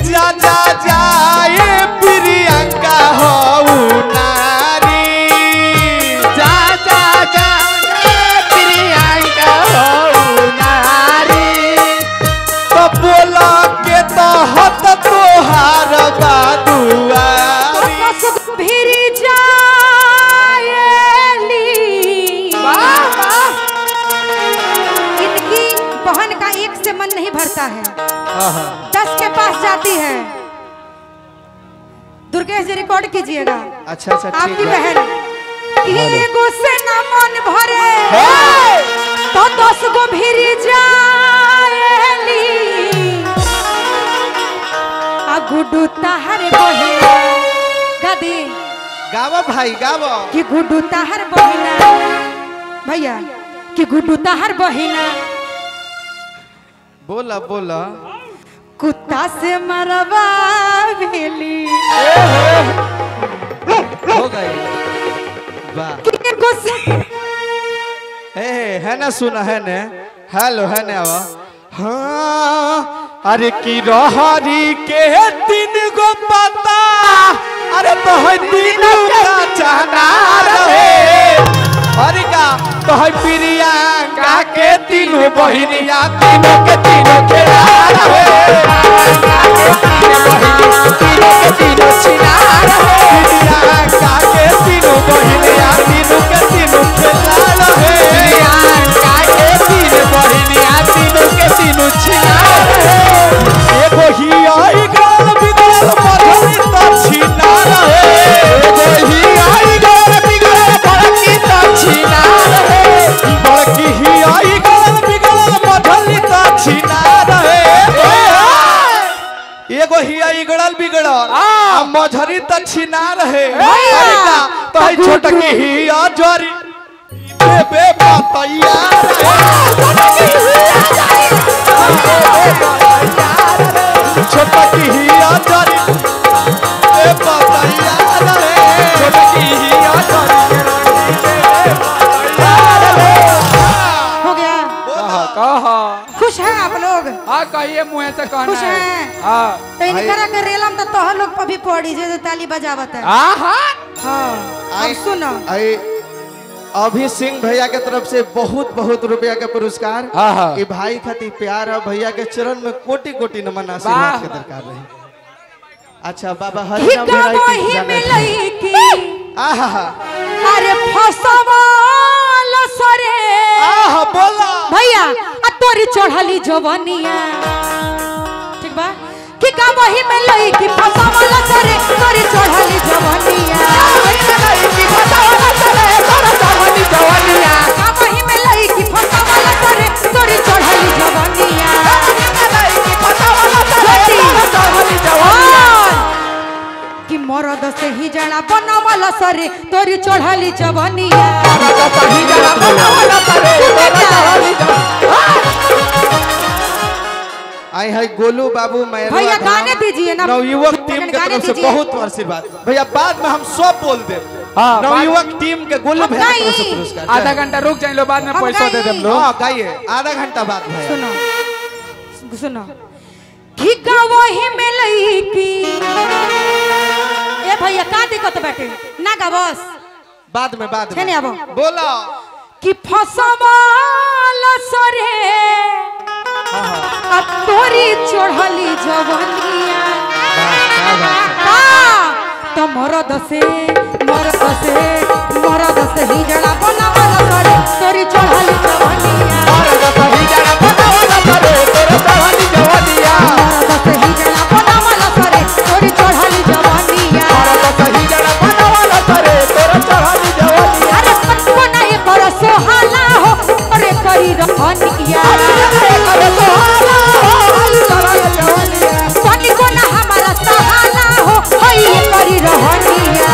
जा जा जाए प्रियंका हो नारी जा जा जा ए प्रियंका हो नारी तो बोला के तो हत तोहार बादुआरी भिरी जाएली वाह वाह इनकी बहन का एक से मन नहीं भरता है दस के पास जाती है दुर्गेश जी रिकॉर्ड कीजिएगा अच्छा अच्छा ठीक आपकी है बहन कि एगो से न मन भरे हे! तो दस गो भिरी जाएली आ गुड्डू ताहर बहिना गदी गावा भाई गावा कि गुड्डू ताहर बहिना भैया कि गुड्डू ताहर बहिना बोला बोला कुत्ता से मरवा भेली हो गई वाह कि एगो से हे है ना सुना है ने हेलो है ने आवा हाँ अरे की रहरी के तीन गो पता अरे तो है तीनों का चना रहे अरे का तो है प्रियंका के तीनों बहिनिया तीनों के तीनों खेला रहे तीनों के तीनों छिना रहे प्रियंका के तीनों बहिनिया तीनों के तीनों खेला रहे प्रियंका के तीन बहिनिया तीनों के तीनों छिना रहे एगो ही आई गल बिगड़ल मधुरी त छिना रहे एगो ही आई गल बिगड़ल बड़की त छिना रहे बड़की ही आई गल बिगड़ल मधुरी त छिना रहे एगो ही आई गड़ल बिगड़ल आ मझरी त छिना रहे अरे का तो है छोटकी ही आ जरी बे बतैया छोटकी ही आ जरी बे बतैया रे छोटकी ही आ जरी हो गया कहा कहा खुश हैं आप लोग हाँ कहिए मुँह से कहना खुश है हैं? हाँ तो इनकरा के रेलम तो तोहर लोग पर भी पड़ी जे जे ताली बजावत है आहा हाँ अब सुनो आई अभी सिंह भैया के तरफ से बहुत बहुत रुपया के पुरस्कार हाँ, हाँ। ई भाई खातिर प्यार है भैया के चरण में कोटि कोटि नमन वाह, आशीर्वाद के वाह। दरकार रहे अच्छा बाबा हरिनाम हिका भेराइटी मोही जाने मिलई की आहा अरे फसवाल सरे आहा बोला भैया आ तोरी चढ़ली जवनिया ठीक बा कि का वही में लई की फसवाल सरे तोरी चढ़ली जवनिया की फसावला चले तोरा जवानी जवानिया का वही में लई की फसवाल सरे तोरी चढ़ली जवनिया की फसावला चले तोरा जवानी जवानिया और कि मरद से ही जड़ा बनवल सरे तोरी चढ़ली जवनिया तो सही जगह फसावला चले तोरा जवानी जवानिया आई है गोलू बाबू मैं भैया गाने दीजिए ना नवयुवक टीम के गाने तरफ से दीजिए। बहुत आशीर्वाद भैया बाद में हम सब बोल दे हाँ, नवयुवक टीम के गोलू हम भैया की तरफ से गाई। पुरस्कार आधा घंटा रुक जाए लो बाद में हम पैसा दे गाई। देम लोग हाँ गाइए आधा घंटा बाद भैया सुनो सुनो कि गवही में लई की ए भैया का दिक्कत बाटे ना गवस बाद में बाद छेने में आबो बोला कि फसवाल सरे आ तोरी चढ़ली जवनिया का तो मरद से मरद से मरद से ही जड़ा बनावल सरे तोरी चढ़ली जवनिया और तो सही जगह फसावला चले तोरा जवानी जवानिया मरद से ही जड़ा बनावल सरे तोरी चढ़ली जवनिया और तो सही जगह फसावला चले तोरा जवानी जवानिया अरे सबको नहीं कर सोहाला हो अरे करी रहनिया अरे तो हाला हाल तोरा जवानिया पानी को ना हमारा सहाला हो हई करी रहनिया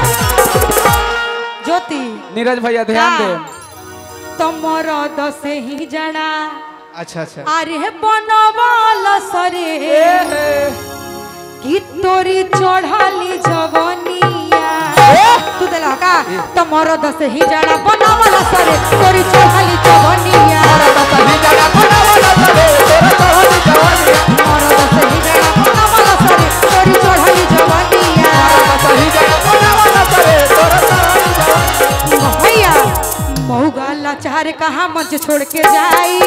ज्योति नीरज भैया ध्यान दे तमर दसे ही जड़ा अच्छा अच्छा अरे बनवाल सरे कि तोरी चढ़ली जवनिया तू दिला का तमर दसे ही जड़ा बनवाल सरे तोरी चढ़ली जवनिया तो सही जगह फसावला चले तोरा जवानी जवानिया तमर दसे ही जड़ा बनवाल अरे कहाँ मंच छोड़ के जाई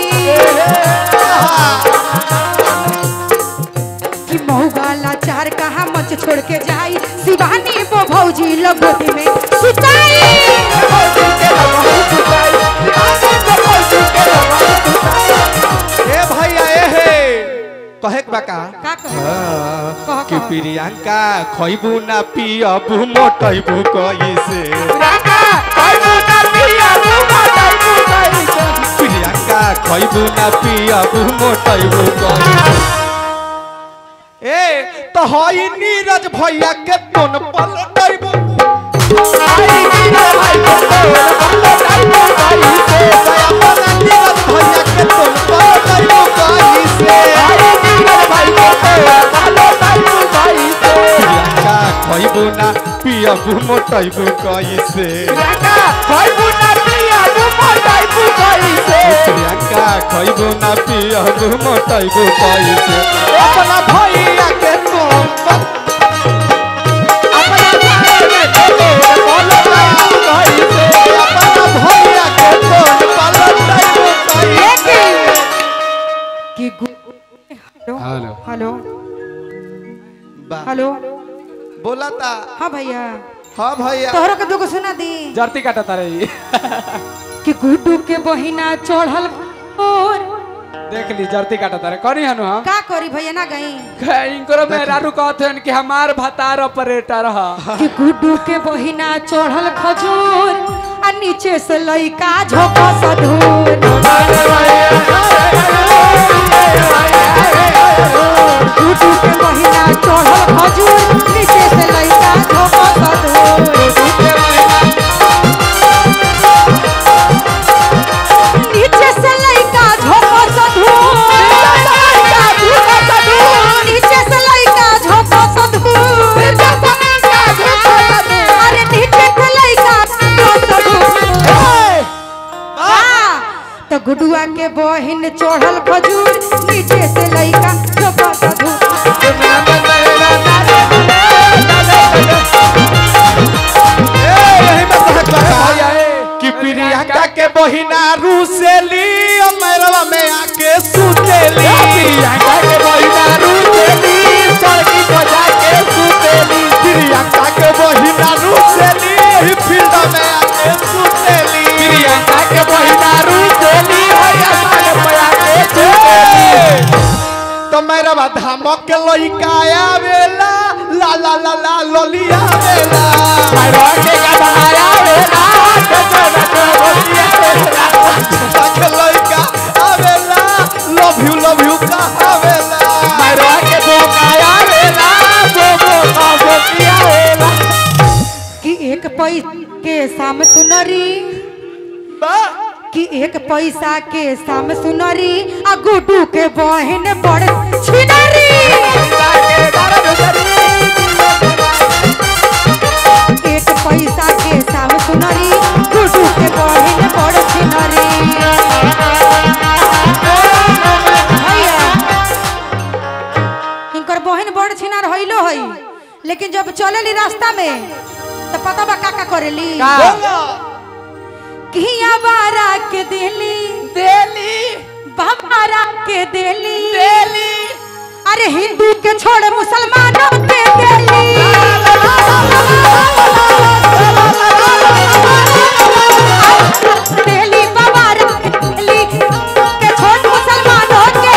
कि मऊगाला चार कहाँ मंच छोड़ के जाई शिवानी वो भौजी लगोटी में सुताई ए भैया ए हे कहे के बा का का कहे हाँ, कह, कि कह। प्रियंका खइबू ना पियबू मोटैबू कैसे प्रियंका खइबू ना पियबू मोटैबू कैसे ए तो हई नीरज भैया के तोन पलटैबू नीरज भैया के तोन पलटैबू कैसे प्रियंका खइबू ना पियबू मोटैबू कैसे प्रियंका खइबू ना पियबू मोटैबू कैसे अपना भैया के तुम अपना भैया के तुम पलटैबू कैसे कि गु- हेलो हेलो। हेलो बा- हेलो बोला था हाँ भैया हाँ भैया तोहरो के दुगो सुना दी जर्ती काटा तारे ई। कि गुड्डू के बहिना चढ़ल और देख ली जर्ती काटा तारे करी हनु हम का करी भैया ना गई इनकरो मेहरारू कहते हैं कि हमार भतार ऑपरेटर ह कि गुड्डू के बहिना चढ़ल खजूर आ नीचे से लइका झोंका सधूर गुड्डू के बहिना चढ़ल खजूर नीचे से लइका झोंका सधूर नीचे से लइका झोंका सधूर नीचे से लइका झोंका सधूर अरे नीचे से लइका झोंका सधूर हाँ, तो गुडुआ के बहिन चढ़ल खजूर नीचे से लइका झोंका सधूर ए यही में कहत बा भैया ए कि प्रियंका के बहिना रूसेली अमरवा में आके सुतेली प्रियंका के बहिना रूसेली सड़की बजा के सुतेली प्रियंका के बहिना रूसेली एही फील्ड में आके सुतेली प्रियंका के बहिना रूसेली होया साग पे आके सुतेली तो मेरा धामक के लइका आवेला ला ला ला ला लोलिया आवेला मेरा के का आवेला के लइका आवेला लव यू लव यू का आवेला मेरा के बोका आवेला बोबो का बोकिया आवेला कि एक पैसा के साम सुनरी बा कि एक पैसा के साम सुनरी आ गुडू के बहिन बड़ छिनरी एक पैसा के साम सुनरी गुडू के बहिन बड़ छिनरी भैया, इनकर बहिन बड़ छिनार हइलो हई लेकिन जब चलेली रास्ता में तो पता बा का का करेली किया बारा के देली देली बाबारा के देली देली अरे हिंदू के छोड़ मुसलमानों के देली देली बाबारा के देली के छोड़ मुसलमानों के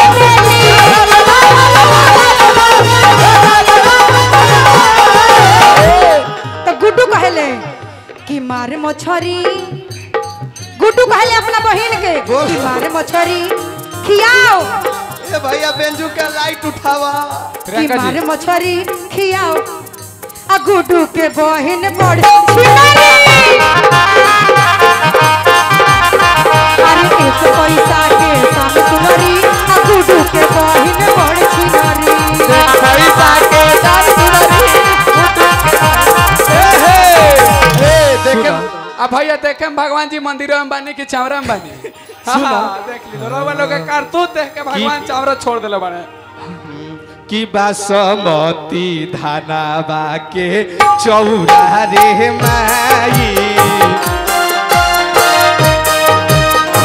देली तो गुड्डू कहले कि मारे मछरी गुड्डू कहले अपना बहिन के बोल। कि मारे मछरी खियाओ ए भैया बेंजू के लाइट उठावा कि प्रियंका जी मारे मछरी खियाओ आ गुड्डू के बहिन बड़ छिनारी अरे एक पैसा के साम सुनरी आ गुड्डू के बहिन बड़ छिनारी पैसा के दर ए हे ए देखे अब भैया देखे हम भगवान जी मंदिरों में बानी कि चावरा में बानी हाँ, हाँ, देख ली रोवा लोग के कारतूत देख के भगवान चावरा छोड़ दिले बने कि बासमती धानाबा के चौरा रे माई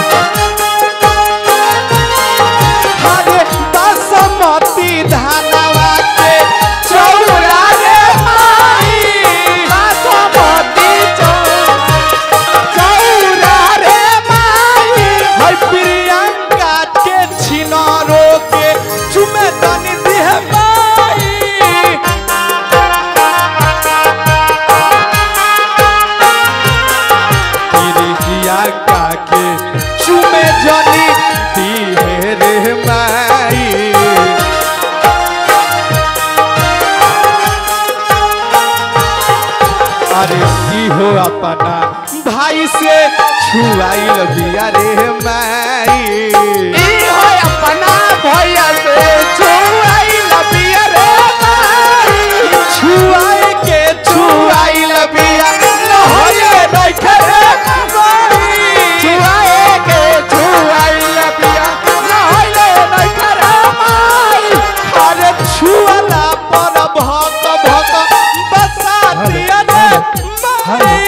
अरे की हो अपना भाई से छुआइल बिया रे माई ई हो अपना भैया से छुआइल बिया रे माई छुआए के छुआइल बिया नहले नइखे रे माई छुआए के छुआइल बिया नहले नइखे रे माई अरे छुअला पर भक भक बसा दिया रे माई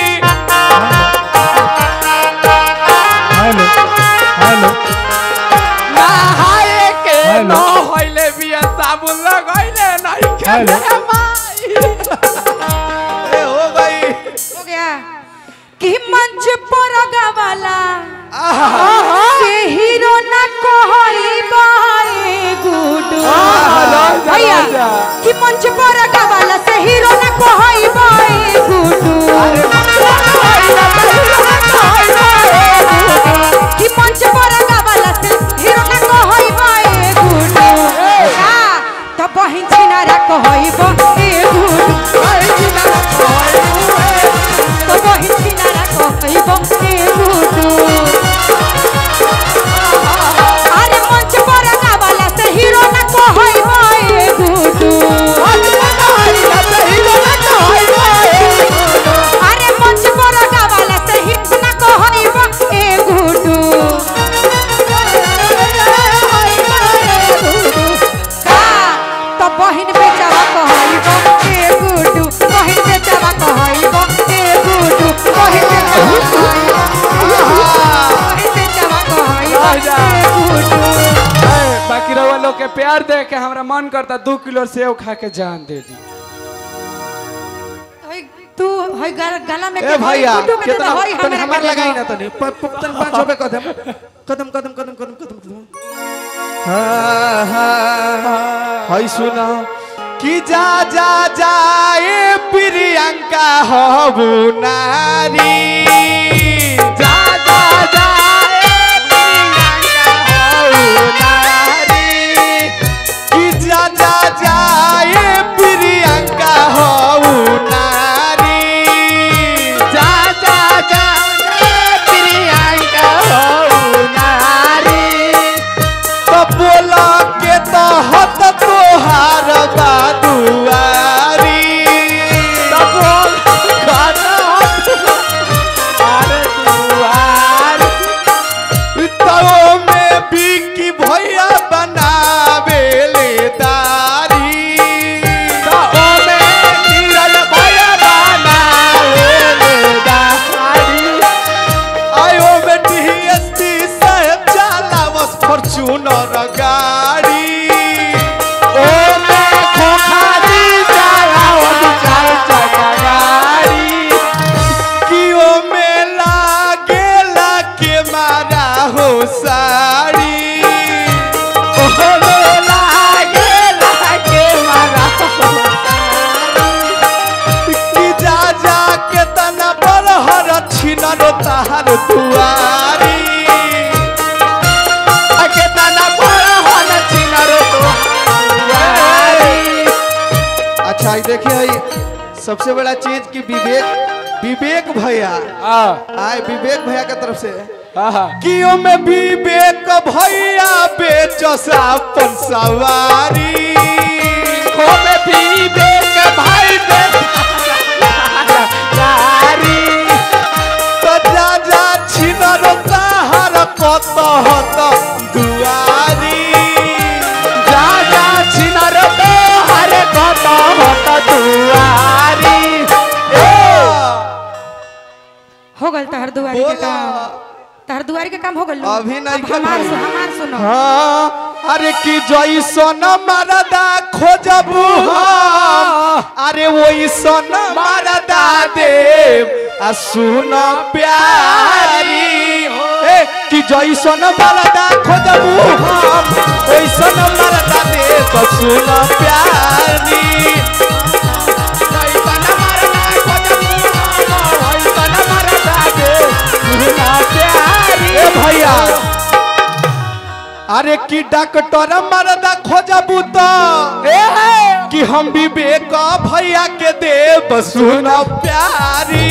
हेलो हेलो नहाए के हेलो। न होइले बिया साबुन लगइले नइखे हेलो। रे माई ए हो गई हो गया कि मंच पर गवाला आहा से हीरो ना कहई बाए गुडू भैया कि मंच पर गवाला से हीरो ना कहई बाए गुडू कि मंच पर गवाला से हीरो ना कहई बाए गुडू हां तो बहिन छिनारा कहई बाए गुडू तो बहिन छिनारा कहई बाए गुडू अरे मंच पर गावाला से हीरो ना कहई बाए गुडू अरे मंच पर गावाला से हीरो ना कहई बाए गुडू हाँ, तो बहिन बेचावा कहई बाए गुडू बहिन बेचावा कहई बाए गुडू बहिन बेचावा कहई बहिन बेचावा कहई बाए गुडू बाकी रउआ लोग के प्यार देख के हमरा मन करता दू किलो सेव खा के जान दे दी हई, तू हई गल- गला में ए के भैया गुड्डू के कितना तो हई तनी हमरा हमार के लगाई लगाई ना तनी प- प- तनी पाँच रुपए कदम कदम कदम कदम कदम कदम कदम हाँ हाँ हई सुना कि जा जा जाए प्रियंका हबू नारी जा जा जाए प्रियंका हबू नारी कि जा जा जाए प्रियंका हबू नारी जा जा जाए प्रियंका हबू नारी तो बोला के तो हत तोहार बादुआरी तो बोल खाना अरे दुआरी तो में बिकी भैया बनावे ले दारी तो में नीरज भैया बनावे ले दारी आयो बेटी एसपी साहेब चलावस फॉर्च्यूनर गाड़ी ओ मैं खोखारी चलावस चार चक्का गाड़ी कि ओ में लागेला के मारा हो साड़ी ओ में लागेला के मारा हो कि जा जा के तना पर हर छिनर ताहार दुआरी आ के तना पर हर छिनर दुआरी अच्छा ये देखिए ये सबसे बड़ा चीज कि विवेक विवेक भैया आए विवेक भैया के तरफ से कियो में विवेक भैया बेचस अपन सवारी हो में विवेक भाई बेचारी तो जा जा छिनर ताहर कत हत दुआरी जा जा छिनर ताहर कत हत दुआरी हो गल तहर दुआरी के बोला। काम तहर दुआरी के काम हो गल अभी नहीं अब हमार करी। सु, हमार सुनो हाँ अरे कि जैसन मरदा खोजबू हम अरे वैसन मरदा देव आ सुन प्यारी ए कि जैसन मरदा खोजबू हम वैसन मरदा देव आ सुन प्यारी जैसन मरदा खोजबू हम, वैसन मरदा देव, सुन प्यारी। ए भैया अरे की डॉक्टर मरदा खोजबू तो कि हम विवेक भैया के देव सुन प्यारी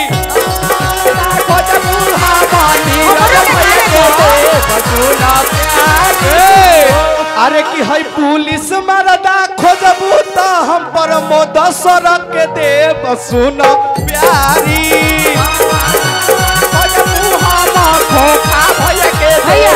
अरे कि है पुलिस मरदा खोजबू त हम प्रमोद सर के देव सुन प्यारी भैया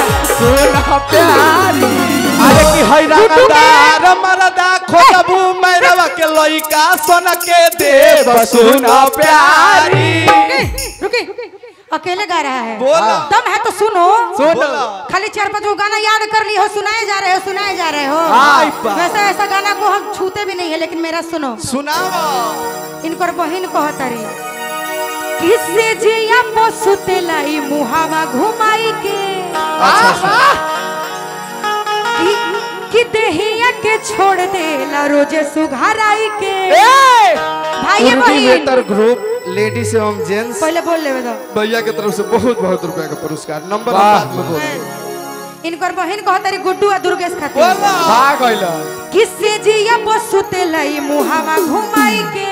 अरे कि है रंगदार मरदा खोजबू मैरवा के लइका सन के देव सुन प्यारी रुकी रुकी अकेले गा रहा है बोला। दम है तो सुनो बोला। खाली चार पांच गो गाना याद कर ली हो सुनाए जा रहे हो सुनाए जा रहे हो आई बा। वैसे ऐसा गाना को हम छूते भी नहीं है लेकिन मेरा सुनो सुनावा इनकर बहिन कहतरी किससे जिया पसुते लाई मुहावा घुमाई के अच्छा, अच्छा। कि, कि देहिया के छोड़ देला रोजे सुघाराई के भाई बहिन कोऑर्डिनेटर ग्रुप लेडीज एवं जेंट्स पहले बोल ले दो भैया के तरफ से बहुत बहुत रुपया का पुरस्कार नंबर हम वाह, बाद में बोल देंगे। इनकर बहिन कहतरी गुड्डू आ दुर्गेश खातिर बोला किससे जिया पसुते लाई मुहावा घुमाई के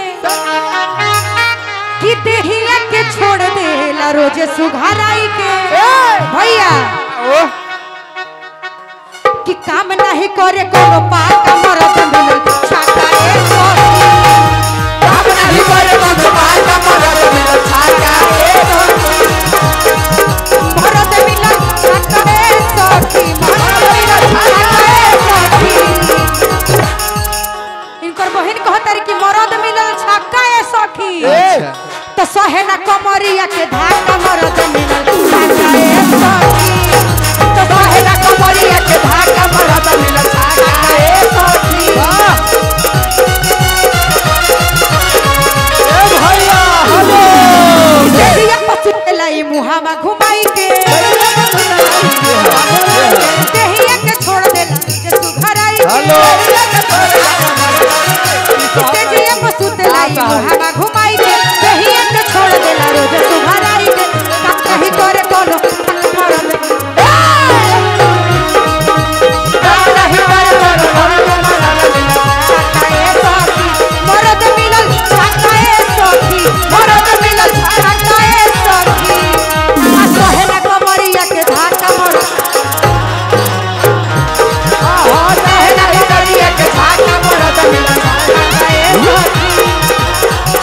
कि देहिया के छोड़ देला रोजे सुघाराई के भैया कि काम नहीं करे कोनो पाका मरद मिलल छाका ए सोती। काम नहीं करे कोनो पाका मरद मिलल छाका ए सोती। मरद मिलल छाका ए सोती, मरद मिलल छाका ए सोती। इनकर बहिन कहतारी कि मरद मिलल छक्का ए सखी अच्छा। तो सहे ना कमरिया के धाका मरद मिलल छक्का ए सखी तो सहे ना कमरिया के धाका मरद मिलल छक्का ए सखी देहिया पसुते लाई मुहावा घुमाई के देहिया के छोड़ देला जे सुघराई हेलो। देहिया पसुते लाई मुहावा घुमाई के देहिया के छोड़ देला रोज सुघराई के का कहीं करे कोनो मरद मरद मिलल छक्का ए सखी मरद मिलल छक्का ए सखी आ सहेला कमरिया के धाका मरद सहेला कमरिया के धाका मरद मिलल छक्का ए सखी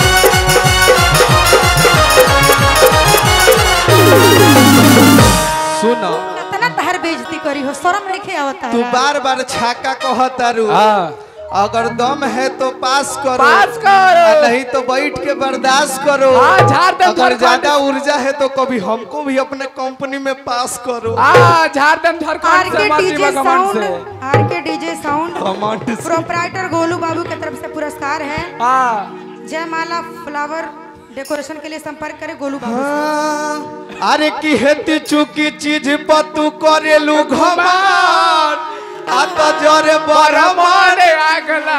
सुनो कितना तहर बेइज्जती करी हो शर्म नहीं आवता तू है बार बार छाका कहतारू अगर दम है तो पास करो पास करो। और नहीं तो बैठ के बर्दाश्त करो हाँ, झाड़ दे, अगर झाड़ ज्यादा ऊर्जा है तो कभी हमको भी अपने कंपनी में पास करो झारखंड आर झारखंड के से माती डीजे भगवान साउंड से R K DJ sound command से। प्रोपराइटर गोलू बाबू की तरफ से पुरस्कार है हाँ जयमाला फ्लावर डेकोरेशन के लिए संपर्क करें गोलू बाबू से। हाँ, अरे की हेती चुकी चीज पर तू करेलू घमान आ तो जरे बरमान मारे आगला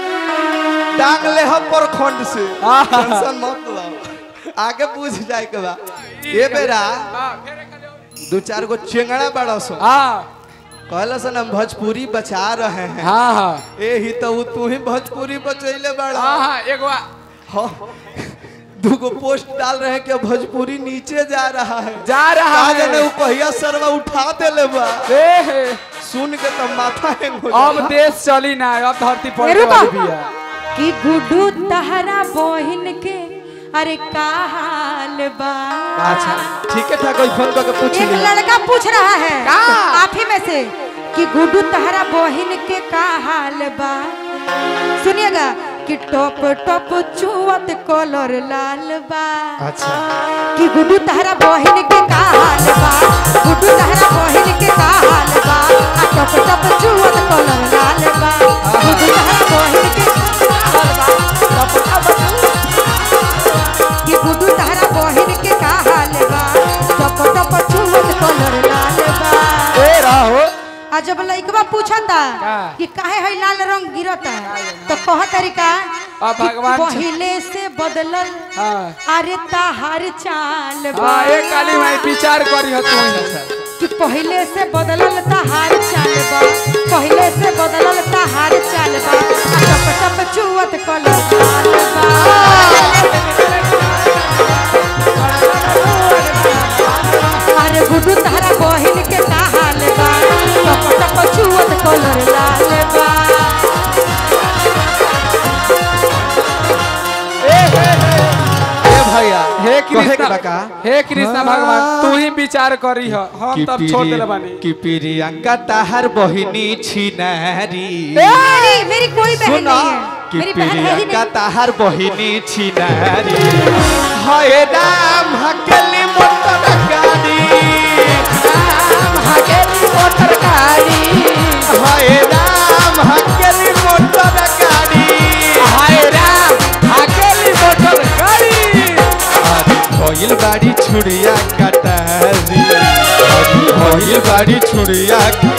टांग ले हम प्रखंड से हाँ। टेंशन मत लो आगे पूछ जाए के बा ये बेरा हाँ, फिर एक आदमी- दो चार गो चेंगड़ा बड़ा सो हाँ कहला सन हम भोजपुरी बचा रहे हैं हाँ हाँ ए ही तो उ तू ही भोजपुरी बचैले बड़ा हाँ हाँ एगो आ- हाँ दूगो पोस्ट डाल रहे हैं कि भोजपुरी नीचे जा रहा है जा रहा कहा है जाने उ पहिया सरवा उठा देले बा ए, हे, सुन के तो माथा हैंग हो अब जाला। देश चली ना अब धरती पर रुको। वाली भी है कि गुड्डू तहरा बहिन के अरे का हाल बा अच्छा ठीक है ठाक फोन करके पूछ एक लिया लड़का पूछ रहा है का? आप ही में से कि गुड्डू तहरा बहिन के का हाल बा सुनिएगा कि टॉप टॉप चुवत कलर लाल बा अच्छा कि गुड्डू तहरा बहिन के का हाल बा गुड्डू तहरा बहिन के का हाल बा आ टप टप चुवत कलर लाल बा गुड्डू तहरा बहिन के का हाल बा टप टप चुवत- कि गुड्डू तहरा बहिन के का हाल बा टप टप चुवत कलर लाल बा ए रहो आ जब लइकवा पूछता का? कि काहे है लाल रंग गिरता तो कह तरीका अब भगवान छ- पहले से बदलल हाँ अरे ताहार चाल बा हाँ एक काली माई विचार करी हो तू कि पहले से बदलल ताहार चाल बा पहले से बदलल ताहार चाल बा आ टप टप कहे के कृष्ण बका? हे कृष्ण भगवान तू ही विचार करी ह हम कि तब छोड़ देले प्रिय- बानी कि प्रियंका ताहर बहिनी छिनारी मेरी मेरी कोई बहन सुना नहीं है कि मेरी बहन है ही प्रियंका नहीं ताहर बहिनी छिनारी हाय राम हकेली मोटर गाड़ी राम हकेली मोटर गाड़ी हाय राम हकेली मोटर गाड़ी हाय राम अकेली मोटर गाड़ी अरे भइल बाड़ी छुड़िया कटारी अरे भइल बाड़ी छुड़िया